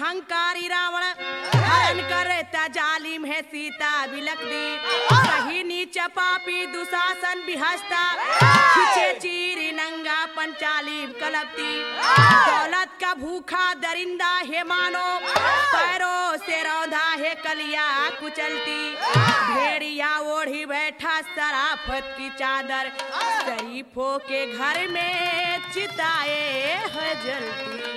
अहंकारी रावण हरण करता जालिम है सीता बिलक दी कहीं नीच पापी दुशासन बिहस्ता खिंचे चीरी नंगा पंचालिम कलपती दौलत का भूखा दरिंदा है मानो पैरों से रौधा है कलिया कुचलती भेड़िया ओढ़ी बैठा सराफत की चादर शरीफों के घर में चिताए है जलती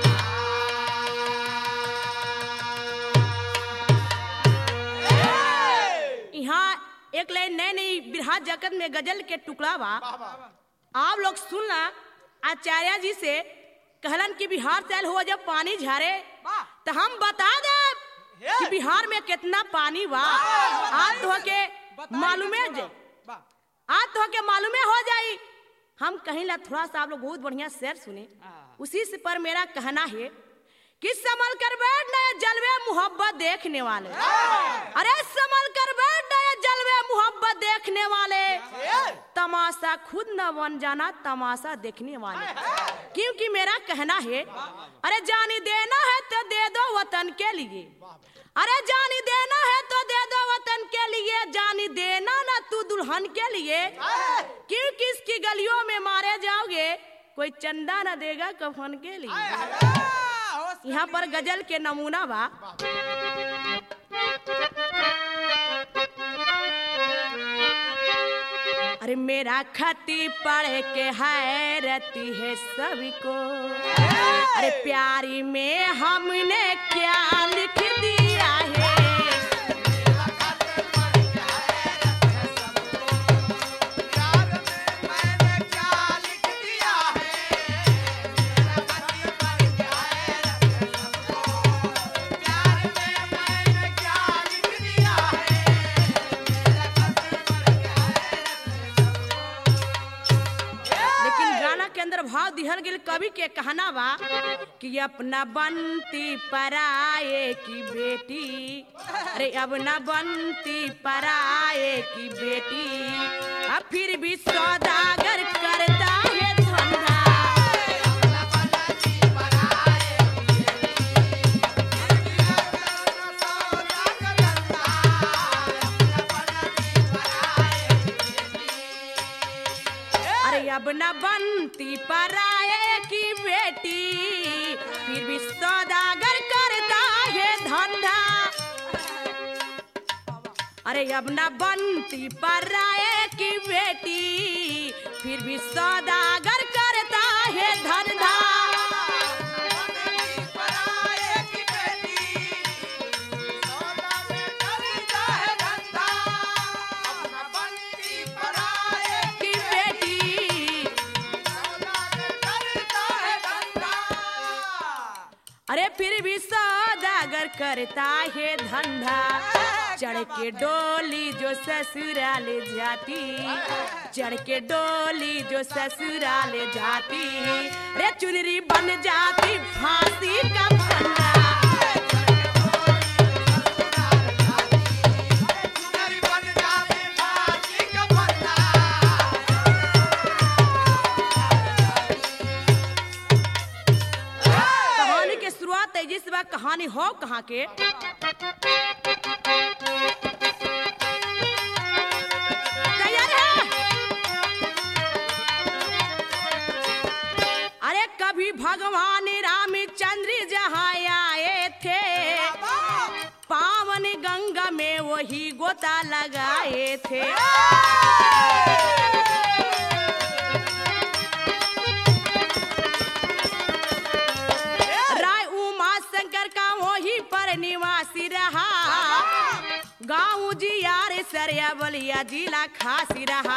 यहाँ एक लाइन नई नई बिरहा जगत में गजल के टुकड़ा बा आप लोग सुनना आचार्य जी से कहलन कि बिहार से आयल हो जब पानी झारे तो हम बता दे कि बिहार में कितना पानी बा आज तो के मालूमे जे आज तो के मालूमे हो जाई हम कहीं ला थोड़ा सा आप लोग बहुत बढ़िया शेर सुने उसी से पर मेरा कहना है कि संभल कर बैठ नए जलवे मोहब्बत देखने वाले अरे संभल कर बैठ नए जलवे मोहब्बत देखने वाले तमाशा खुद न बन जाना तमाशा देखने वाले क्योंकि मेरा कहना है अरे जानी देना है तो दे दो वतन के लिए अरे जानी देना है तो दे दो वतन के लिए जानी देना ना तू दुल्हन के लिए क्योंकि इसकी गलियों में मारे जाओगे कोई चंदा न देगा कफन के लिए यहाँ पर गजल के नमूना बा अरे मेरा खती पढ़ के हैरती है सभी को अरे प्यारी में हमने क्या लिख दिया है लेकिन गाना के अंदर भाव दिहल गेल कवि के कहना बा कि अपना बनती पराए की बेटी अरे अब न बनती पराए की बेटी अब फिर भी सौदागर करता है धंधा अरे अब न बनती पराए की बेटी फिर भी सौदागर करता है धंधा अरे अब न बनती पराए की बेटी फिर भी सौदागर करता है धंधा की बेटी अरे फिर भी सौदागर करता है धंधा चढ़ के डोली जो ससुराल जाती चढ़ के डोली जो ससुराल जाती रे चुनरी बन जाती फांसी का फंदा कहानी के शुरुआत तेजी से बा कहानी हो कहाँ के तैयार है अरे कभी भगवान रामचंद्र जहाँ आए थे पावन गंगा में वही गोता लगाए थे राय उमा शंकर का वही पर निवासी रहा गाँव जी यार सरिया बलिया जिला खासी रहा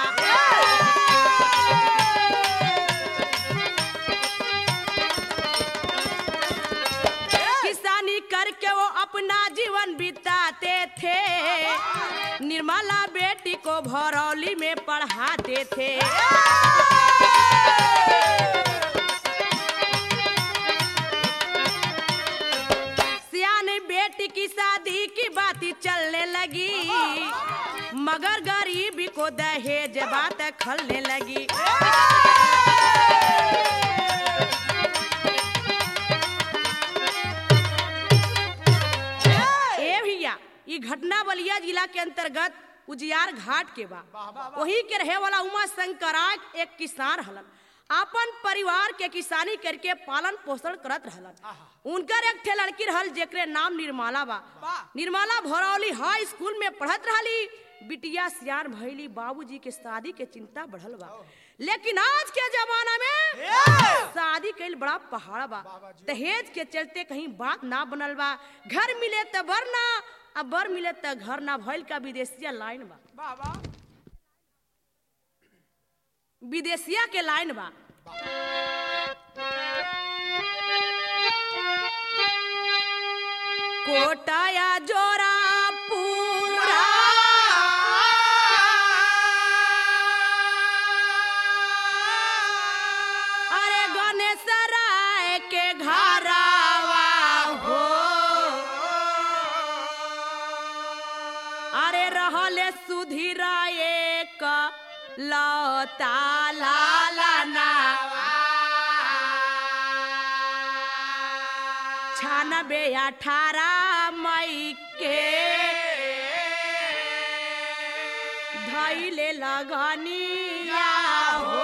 किसानी करके वो अपना जीवन बिताते थे निर्मला बेटी को भरौली में पढ़ाते थे सियाने बेटी की शादी की बात चलने लगी मगर गरीबी को दहेज बात खलने लगी ई घटना बलिया जिला के अंतर्गत उजियार घाट के बा वहीं के रहे वाला उमा शंकराय एक किसान हलन अपन परिवार के किसानी करके पालन पोषण करत रहलन उनकर एक ठे लड़की रहल जेकरे नाम निर्मला बा निर्मला भरौली हाई स्कूल में पढ़त रहली बिटिया सियान भैली बाबूजी के शादी के चिंता बढ़ल बा लेकिन आज के जमाना में शादी कईल बड़ा पहाड़ बा दहेज के चलते कहीं बात ना बनल बा घर मिले त बर ना अब बर मिले त घर ना भइल का विदेशिया लाइन बा विदेशिया के लाइन बा कोटाया जोरा पूरा अरे गणेश राय के घरावा हो अरे रहले सुधीराए का लता लाला छानबे अठारह मई के धैले लगनिया हो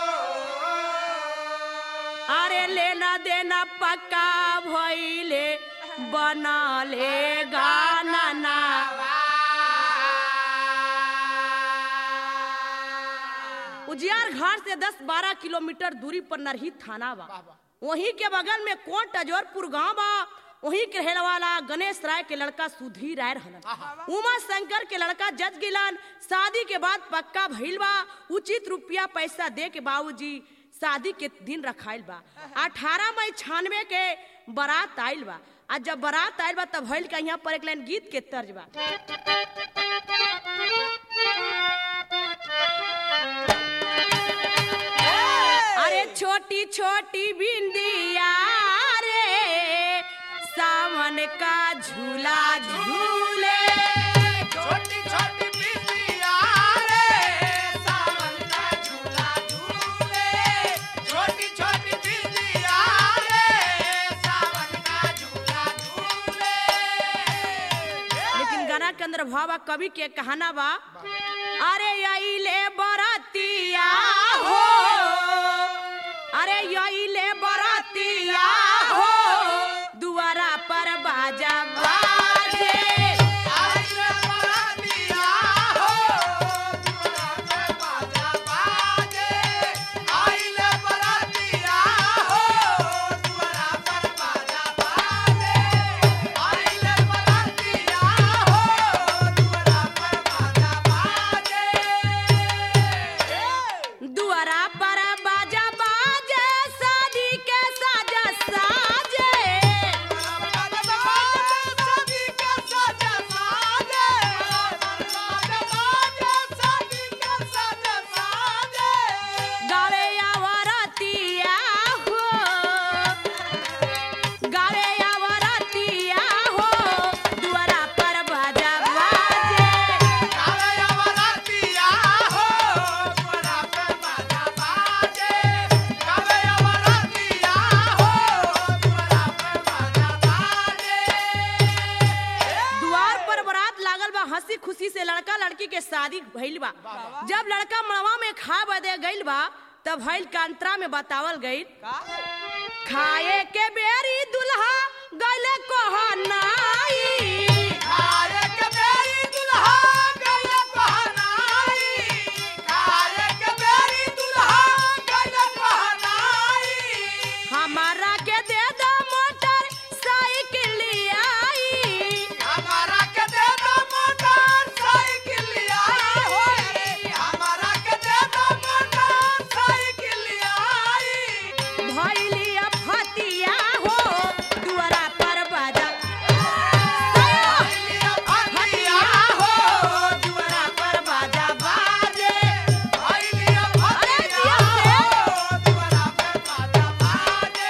अरे लेना देना पक्का भइले बनले गाना उजियार घाट से 10-12 किलोमीटर दूरी पर नरही थाना बा वहीं के बगल में कोट अजोरपुर गांव बा वहीं के रहने वाला गणेश राय के लड़का सुधीर राय रहलन उमा शंकर के लड़का जज गिलन शादी के बाद पक्का भइल बा उचित रुपया पैसा दे के बाबूजी शादी के दिन रखाइल बा अठारह मई छानवे के बारात आइल बा आ जब बारात आइल बा तब भइल का यहाँ पर एक लाइन गीत के तर्ज बा अरे छोटी छोटी बिंदिया रे सावन का झूला झूले छोटी छोटी बिंदिया रे सावन का झूला झूले छोटी छोटी बिंदिया रे सावन का झूला झूले लेकिन गाना के अंदर भावा कवि के कहाना बा अरे यही बरातिया हो अरे यही बरातिया हो दुआरा पर बाजा बाजे आइले बरातिया हो दुआरा पे बाजा बाजे आइले बरातिया हो दुआरा पर बाजा बाजे आइले बरातिया हो दुआरा पर बाजा बाजे दुआरा पर बाजा बाजे शादी के साजा साजे गावे आवरतिया हो गावे आवरतिया हो दुआरा पर बाजा बाजे द्वार पर बारात लागल बा हंसी खुशी से लड़का लड़की के शादी भइल बा जब लड़का मड़वा में खा बदे गइल बा तब भइल कांतरा में बतावल गइल खाए के बेरी दुल्हा गइले कहनाई हमारा के दे दो मोटर साइकिल आई हमारा के दे दो मोटर साइकिल आई हो रे हमारा के दे दो मोटर साइकिल आई भइली फतिया हो दुआरा पर बाजा फटिया हो दुआरा पर बाजा बाजे भइलिया अरे फटिया जिया से। हो दुआरा पर बाजा बाजे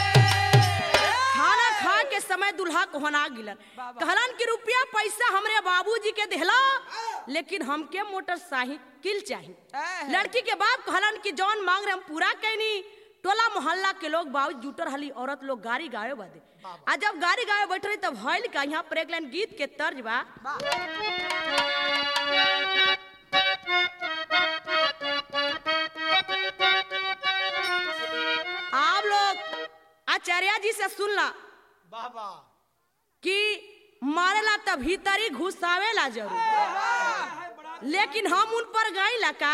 खाना खा के समय दुल्हा कोहना गिलन कहलन कि रुपया पैसा हमरे बाबूजी के देहला लेकिन हमके मोटरसाइकिल चाहिए लड़की के बाप कहलन कि जौन मांग रहे हम पूरा कैनी टोला मोहल्ला के लोग बाबू जुटर हली औरत लोग गाड़ी गावे बदे आ जब गाड़ी गावे बैठ रही तब हईल का यहाँ पर एक लाइन गीत के तर्ज बा आप लोग आचार्य जी से सुनला बाबा कि मारेला त भीतरी घुसावेला जरूर लेकिन हम उन पर गईला का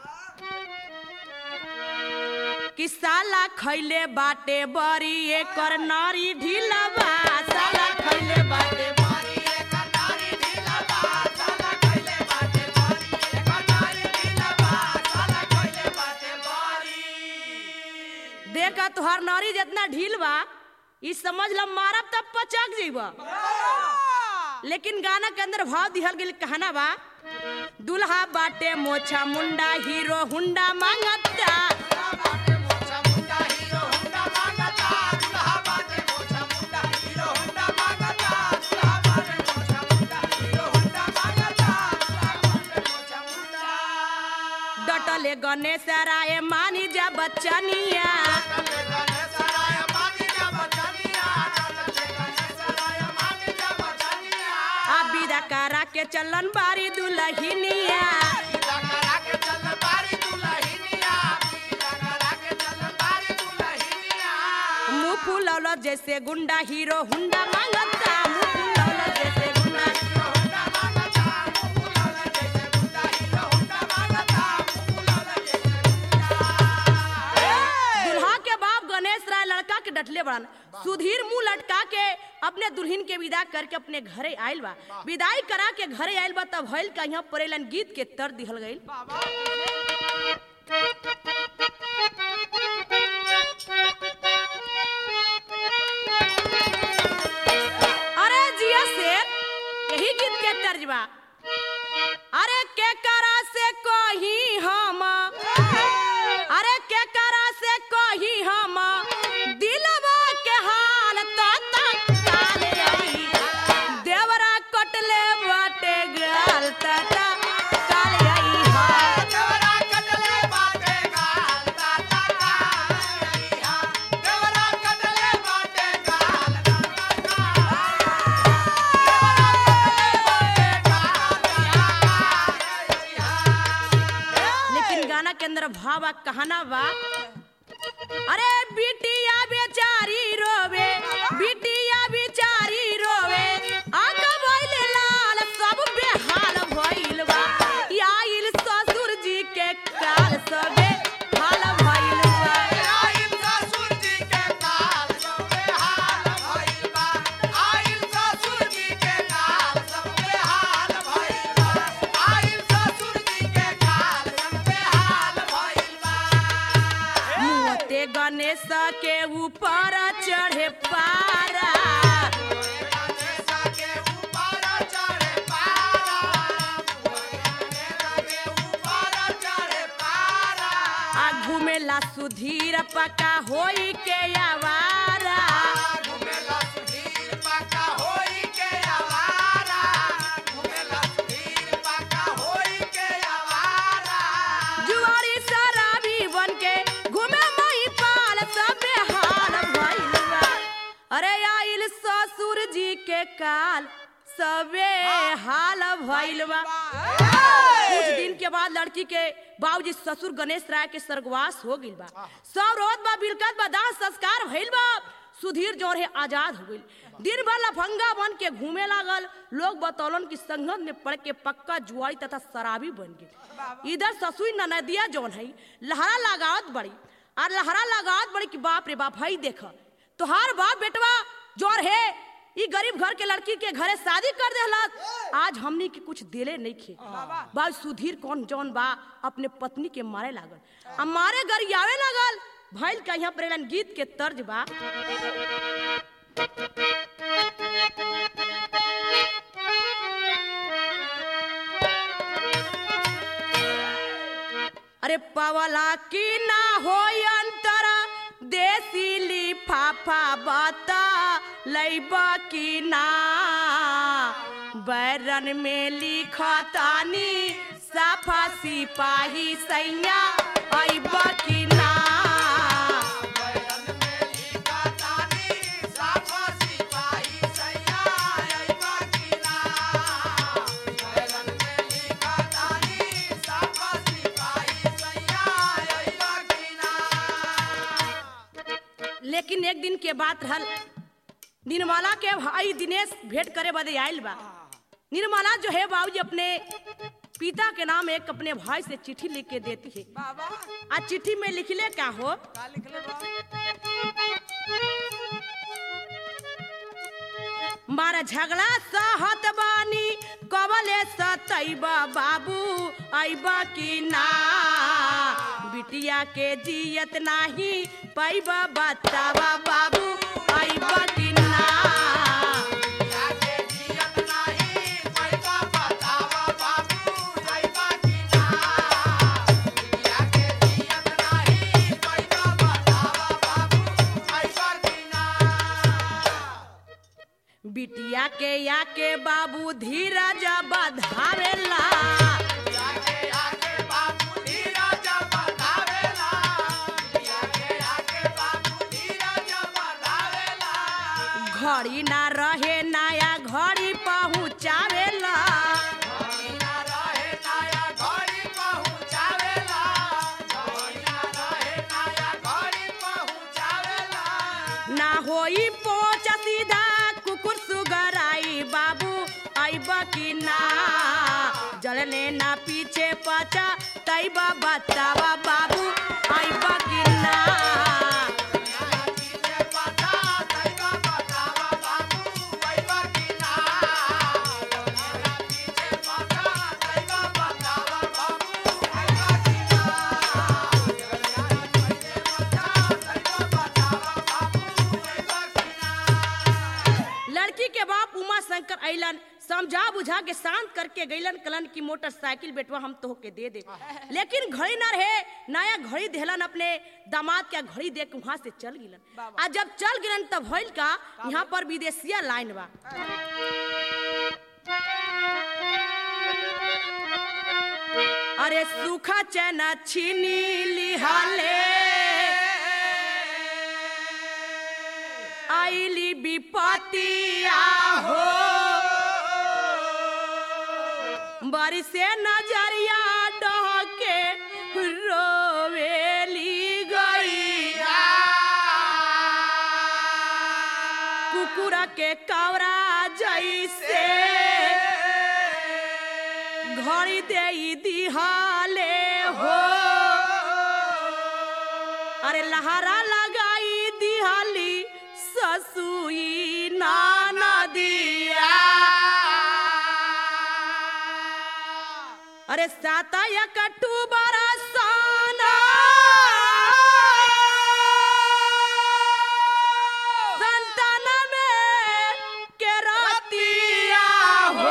कि साला खैले बाटे बरी एकर नारी ढीलवा साला खैले बाटे मारी एक नारी ढीलवा साला खइले बाटे मारी एक नारी ढीलवा साला खइले बाटे मारी देखा तुहार नारी जितना ढील बा ई समझ ल मारब तब पचक जइबा लेकिन गाना के अंदर भाव दिहल गेल कहना बा दुल्हा बाटे मोछा मुंडा हीरो हुंडा मांगता बाटे मोछा मुंडा हीरो हुंडा मांगता दुल्हा बाटे मोछा मुंडा हीरो हुंडा मांगता दुल्हा बाटे मोछा मुंडा हीरो हुंडा मांगता दुल्हा बाटे मोछा मुंडा डटले गणेश राय मानी जा बच्चनिया डटले गणेश राय मानी जा बचनिया डटले गणेश राय मानी जा बचनिया आ विदा करा के चलन बारी दुलहिनिया पीला करा के चल बारी दुल्हनिया पीला करा के चल बारी दुल्हनिया मुंह फुलौल जैसे गुंडा हीरो हुंडा मांगता मुंह फुलौल जैसे गुंडा हीरो होंडा मांगता फूलौला जैसे गुंडा हीरो होंडा मांगता फूलौला जैसे गुंडा दुल्हा के बाप गणेश राय लड़का के डटले बड़न सुधीर मुंह लटका के अपने दुल्हन के विदा करके अपने घरे आयल बा विदाई करा के घरे आयल बा तब भइल का यहाँ परेलन गीत के तर दिहल गइल अरे जिया शेर यही गीत के तर्ज बा अरे के करा से कही हम अरे के करा से कही हम दिलवा के हाल तो काल आई देवरा कटले बाटे गाल तता काल आई हाल देवरा कटले बाटे गाल ताता कालिया देवरा कटले बाटे गाल ताता लेकिन गाना के अंदर भावा कहना बा अरे बिटिया बेचारी रोवे बिटिया बेचारी रोवे आका भइल लाल सब बेहाल भइल बा आइल ससुर जी के काल सबे हाल भइल बा आइल ससुर जी के काल सबे हाल भइल बा आइल ससुर जी के काल सबे हाल भइल बा आइल ससुर जी के काल सबे हाल भइल बा मुँहते गणेश के ऊपर चढ़े पारा गणेश के ऊपर चढ़े पारा गणेश के ऊपर चढ़े पारा आ घूमेला सुधीर पका होई के आवारा घुमेला सुधीर पाका होई के आवारा घुमेला सुधीर पाका होई के आवारा जुआरी शराबी बन के घूमे मई पाल सबे हाल भइल बा अरे आइल ससुर जी के काल सबे हाल भइल बा कुछ दिन के बाद लड़की के बाबूजी ससुर गणेश राय के स्वर्गवास हो गइल बा सब रोत बा बिलकत बा दाह संस्कार भइल बा सुधीर जोर है आजाद हो गइल दिन भर लफंगा बन के घूमे लागल लोग बतौलन की संगत में पड़ के पक्का जुआरी तथा शराबी बन गई इधर ससुई ननदिया जौन है लहरा लगावत बड़ी और लहरा लगावत बड़ी कि बाप रे बाप हई देख तोहार बाप बेटवा जोर है ई गरीब घर के लड़की के घरे शादी कर देहलत आज हमनी के कुछ दिले नहीं खे बा सुधीर कौन जौन बा अपने पत्नी के मारे लागल आ मारे गरियावे लागल भइल का यहाँ प्रेरण गीत के तर्ज बा अरे पवला की ना हो अंतर देसी लिफाफा बता लैबा की ना बैरन में लिखतानी साफा सिपाही सैया अइबा की ना एक दिन के बात रहल निर्मला के भाई दिनेश भेंट करे बदे आयल बा निर्मला जो है बाबूजी अपने पिता के नाम एक अपने भाई से चिट्ठी लिख के देती है बाबा आ चिट्ठी में लिखले क्या हो का लिखले बा मारा झगड़ा सहत बानी कबले सतैबा बाबू ऐबा की ना बिटिया के जियत नाही पैबा बतावा बाबू ऐबा की ना याके जियत नाही पैसा बतावा बाबू जाइबा की ना याके जियत नाही पैसा बतावा बाबू जाइबा की ना बिटिया के या के बाबू धीरज बधावेला याके आके बाबू धीरज बतावेला याके आके बाबू धीरज बतावेला घड़ी ना रहे नया घड़ी पहुँचावेला घोड़ीना रहे नया घोड़ी पहुँचावेला घोड़ीना रहे नया घोड़ी पहुँचावेला ना होई पोच सीधा कुकुर सुगराई बाबू आइबा की ना जलने ना पीछे पचा तैबा बतावा बाबू आइबा की ना यारा पीछे पता तैबा बतावा बाबू पैबा की ना यारा पीछे पता तैबा बतावा बाबू पैबा की ना यारा पीछे पता तैबा बतावा बाबू पैबा की ना लड़की के बाप उमा शंकर अइलन समझा बुझा के शांत करके गइलन कलन की मोटरसाइकिल बेटवा हम तो के दे दे लेकिन घड़ी ना रहे नया घड़ी देहलन अपने दामाद के घड़ी दे के वहां से चल गिलन आ जब चल गिलन तब भइल का यहाँ पर विदेशिया लाइन बा अरे सूखा चना छीनी लिहाले आईली विपतिया हो बारिशे नजरिया डहके रोवेली गैया कुकुरा के कवरा जैसे घड़ी दे दिहाले हो अरे लहरा लगाई दिहाली ससुई नाना दिया अरे साता या कटू बरसाना संतान में के रतिया हो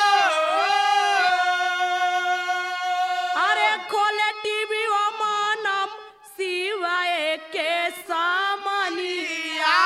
अरे खोले टीवी ओ मानम सिवाय के सामनिया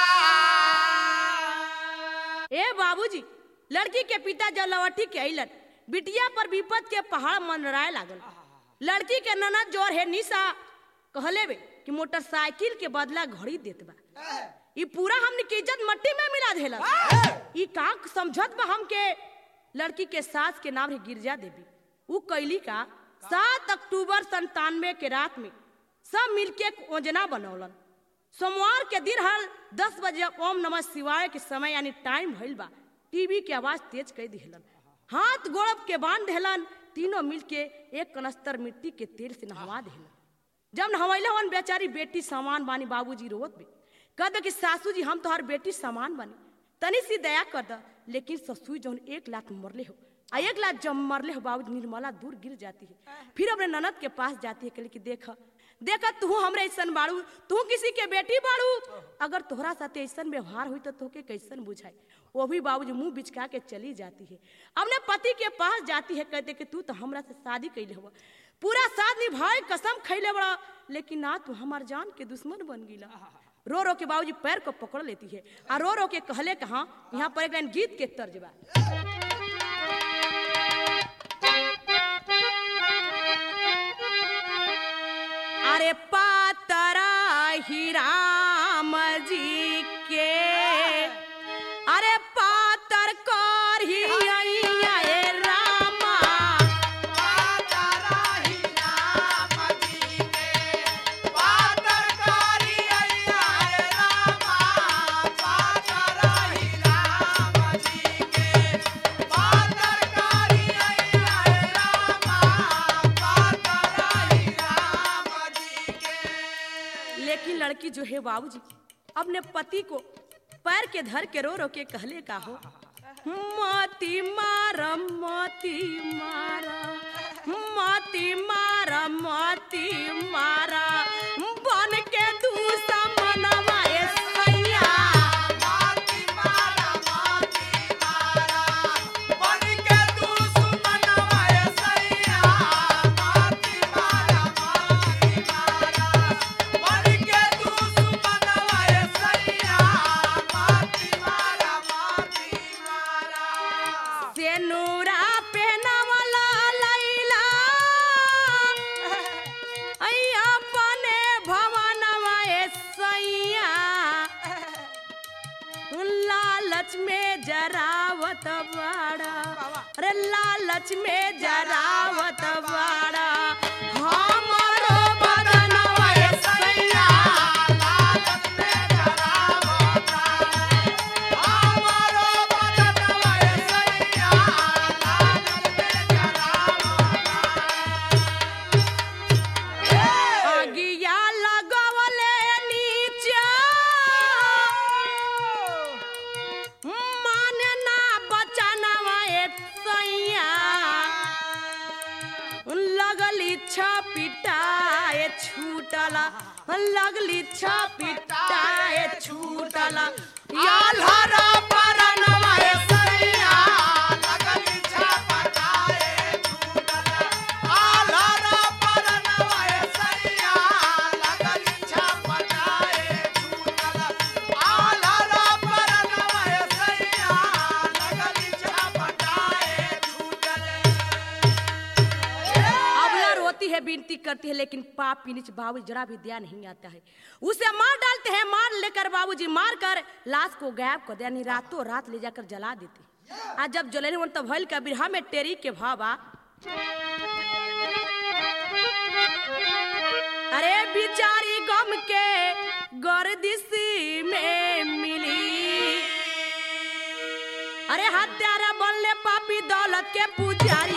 ए बाबूजी लड़की के पिता जब लवटी के अइलन बिटिया पर विपत के पहाड़ मंडराए लागल लड़की के ननद जोर है निशा कहले बे कि मोटरसाइकिल के बदला घड़ी देत बा ई पूरा हमने की इज्जत मट्टी में मिला देला ई का समझत बा हमके लड़की के सास के नाम है गिरजा देवी ऊ कैली का सात अक्टूबर संतानवे के रात में सब मिलके एक योजना बनौलन सोमवार के दिन हर दस बजे ओम नमः शिवाय के समय यानी टाइम भइल बा टीवी के आवाज तेज कर दिहलन हाथ गोड़ब के बांध देहलन तीनों मिलके एक कनस्तर मिट्टी के तेल से नहवा देहलन जब नहवैले हवन बेचारी बेटी सामान बानी बाबूजी रोवत बे कह दे कि सासू जी हम तोहर बेटी सामान बानी तनी सी दया कर द लेकिन ससुई जौन एक लात मरले हो आ एक लात जब मरले हो बाबूजी निर्मला दूर गिर जाती है फिर अपने ननद के पास जाती है कहले कि देख देख तू हमरे ऐसन बाड़ू तू किसी के बेटी बाड़ू अगर तोहरा साथे ऐसन व्यवहार हुई तो तोके कैसन बुझाई वो भी बाबूजी मुंह बिचका के चली जाती है अपने पति के पास जाती है कहते कि तू तो हमरा से शादी कैले हुआ पूरा साथ निभाए कसम खैले बड़ा लेकिन ना तू हमार जान के दुश्मन बन गिला रो रो के बाबूजी पैर को पकड़ लेती है आ रो रो के कहले कहा यहाँ पर एक लाइन गीत के तर्ज बा अरे पातरा ही राम जी के अरे पातर कर ही अइया ए रामा राम जी के पातर कारी अइया रे जो है बाबूजी अपने पति को पैर के धर के रो रो के कहले का हो मोती मारा मोती मारा मोती मारा मोती मारा बन के दूसरा मनवा ए सैया माती मारा माती मारा बन के दुश्मनवा ए सैया माती मारा माती मारा बन के दुश्मनवा ए सैया माती मारा माती मारा सेनुरा पेनवला लैला अय्या अपने भवनवा ए सैया लालच में जरावत बाड़ा अरे लालच में जरावत बाड़ा हमरो बदनवा ए सैया लालच में जरावता हमारो बदनवा ए सैया लालच में जरावता अगिया लगवले नीचा माने ना बचनवा एक सैया लगली छपिटाए छूटला लगली छपिटाए छूटला याल्हरा परनवा ए सैया लगली छपटाए छूटल आलरा परनवा ए सैया लगली छपटाए छूटल आलरा परनवा ए सैया लगली छपटाए छूटल अबला रोती है विनती करती है लेकिन पाप पीनिच बाबू जरा भी ध्यान नहीं आता है उसे मार डालते हैं मार लेकर बाबूजी मार कर लाश को गायब कर दिया नहीं रातों रात ले जाकर जला देते आज जब जले नहीं तब भइल का बिरहा में टेरी के भावा अरे बिचारी गम के गर्दिशी में मिली अरे हत्यारा बनले पापी दौलत के पुजारी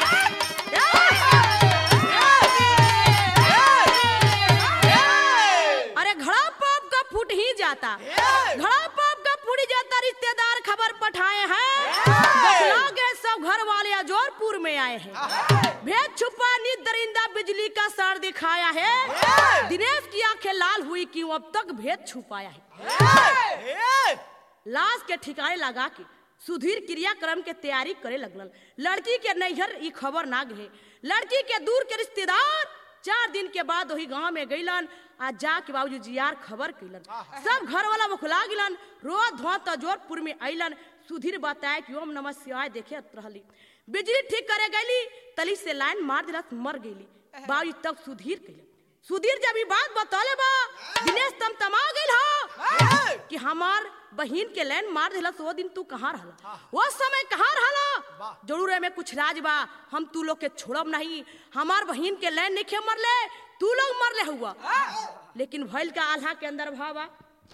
अरे घड़ा पाप का फूट ही जाता घड़ा पाप का फूट ही जाता रिश्तेदार खबर पठाए हैं बतला गए सब घर वाले अजोरपुर में आए हैं भेद छुपा नी दरिंदा बिजली का सर दिखाया है दिनेश की आंखें लाल हुई कि वो अब तक भेद छुपाया है लाश के ठिकाने लगा के सुधीर क्रियाक्रम के तैयारी करे लगल लड़की के नैहर ई खबर ना गए लड़की के दूर के रिश्तेदार चार दिन के बाद वही गांव में गईलन आ जा के बाबूजी जियार खबर कैलन सब घर वाला बखुला गिलन रो धो तजोरपुर में अइलन सुधीर बताए कि ओम नमः शिवाय देखे रहली बिजली ठीक करे गईली तली से लाइन मार दिलस मर गईली बाबूजी तब सुधीर कैलन सुधीर जब ई बात बतौले बा दिनेश तम तमा गइल हो कि हमार बहिन के लाइन मार दिलस वो दिन तू कहाँ रहला वो समय कहाँ रहला जरूर है में कुछ राज बा हम तू लोग के छोड़ब नहीं हमार बहिन के लाइन नहीं मरले तू लोग मरले हुआ लेकिन भइल का आल्हा के अंदर भावा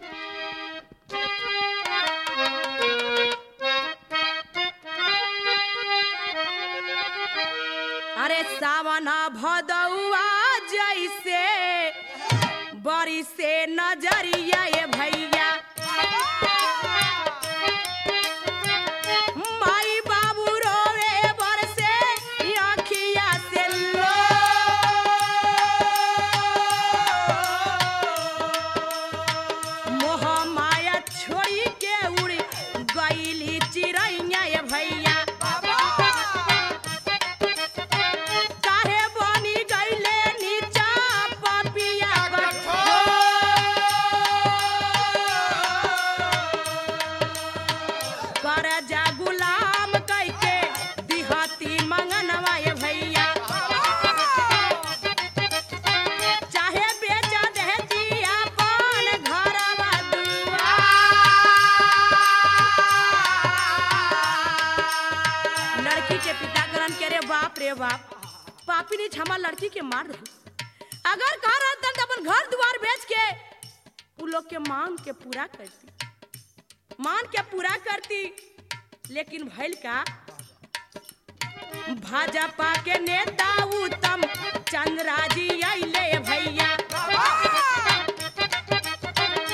अरे सावना भदौआ जैसे बड़ी से नजरिया ये भैया माई बाबू रोवे बरसे आँखिया से लो मोह माया छोड़ी के उड़ गईली चिड़ैया ये भैया काहे बनी गईले नीचा पपिया कर जा गुलाम कैके दिहती मंगनवा ये भैया चाहे बेचा देती अपन घरवा दुआ लड़की के पिता ग्रहण के रे बाप रे बाप पापी ने छमा लड़की के मार दे अगर कह रहता तो अपन घर द्वार बेच के उ लोग के मांग के पूरा करती मान के पूरा करती लेकिन भइल का भाजपा के नेता उत्तम चंद्राजी अइले भैया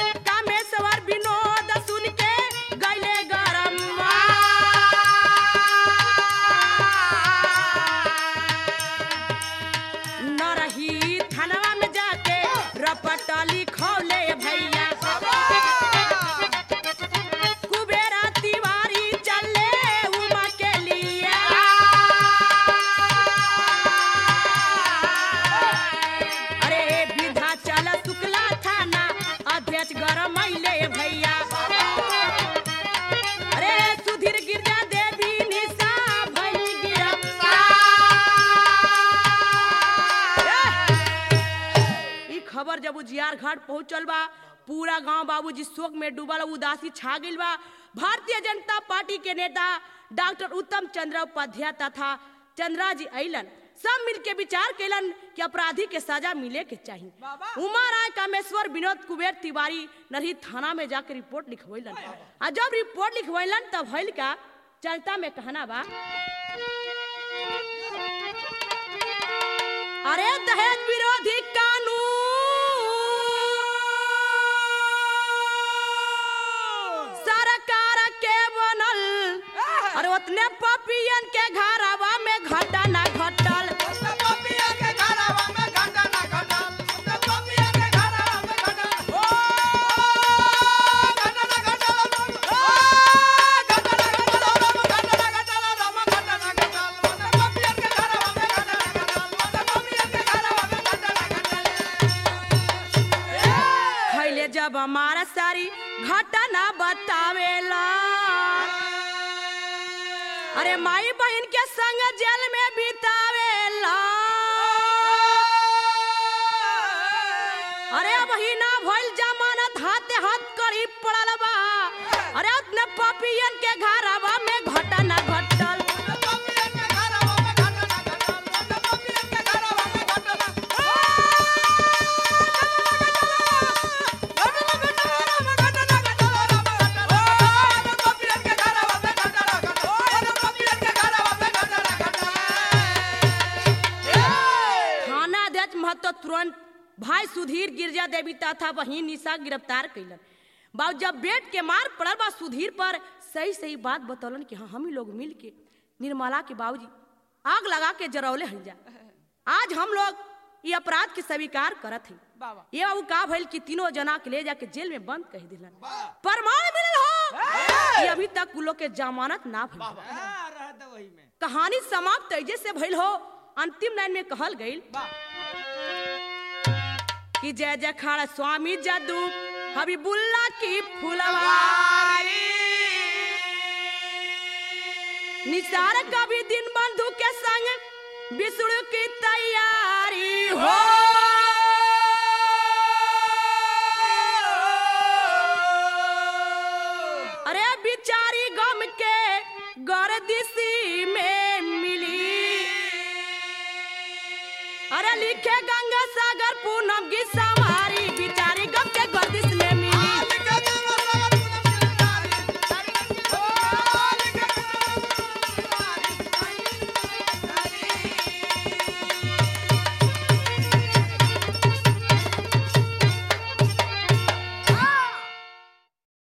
जब उजियार घाट पहुंचल बा पूरा गांव बाबूजी शोक में डूबल उदासी छा गइल बा भारतीय जनता पार्टी के नेता डॉक्टर उत्तम चंद्र उपाध्याय तथा चंद्रा जी अइलन सब मिल के विचार कैलन कि अपराधी के सजा मिले के चाहिए उमा राय कामेश्वर विनोद कुबेर तिवारी नरही थाना में जाकर रिपोर्ट लिखवैलन आ जब रिपोर्ट लिखवैलन तब भइल का जनता में कहना बा अरे दहेज विरोधी कानून सरकार के बनल अरे उतने पपियन के घरवा में घटना घटल पपिया के घरवा में घटना घटल पपिया के घरवा में घटल ओ घटना घटल ओ घटना घटल घटना घटल राम घटना घटल पपिया के घरवा में घटना घटल पपिया के घरवा में घटना घटल खैले जब हमारा सारी घटना बतावेला अरे माई बहन के संग जेल में बितावेला अरे अब ही ना भइल जमानत हाथे हाथ करी पड़ल बा अरे उतने पपियन के घरवा में घटना घटल पपिया के घरवा में घटना घटल पपिया के घरवा में घटना थाना अध्यक्ष महतो तुरंत भाई सुधीर गिरजा देवी तथा बहिन निशा गिरफ्तार कैलन बाबू जब बेट के मार पड़ल बा सुधीर पर सही सही बात बतौलन कि हाँ हम ही लोग मिल के निर्मला के बाबूजी आग लगा के जरौले हन जा आज हम लोग ये अपराध के स्वीकार करत हैं ये बाबू का भइल कि तीनों जना के ले जाके जेल में बंद कह दिलन प्रमाण मिलल हो कि अभी तक उ लोग के जमानत ना भइल कहानी समाप्त तेजे से भइल हो अंतिम लाइन में कहल गइल कि जय जय खाड़ा स्वामी जादू हबीबुल्ला की फुलवारी निसार कभी दिन बंधु के संग विष्णु की तैयारी हो अरे बिचारी गम के गर्दिशी में मिली अरे लिखे गंगा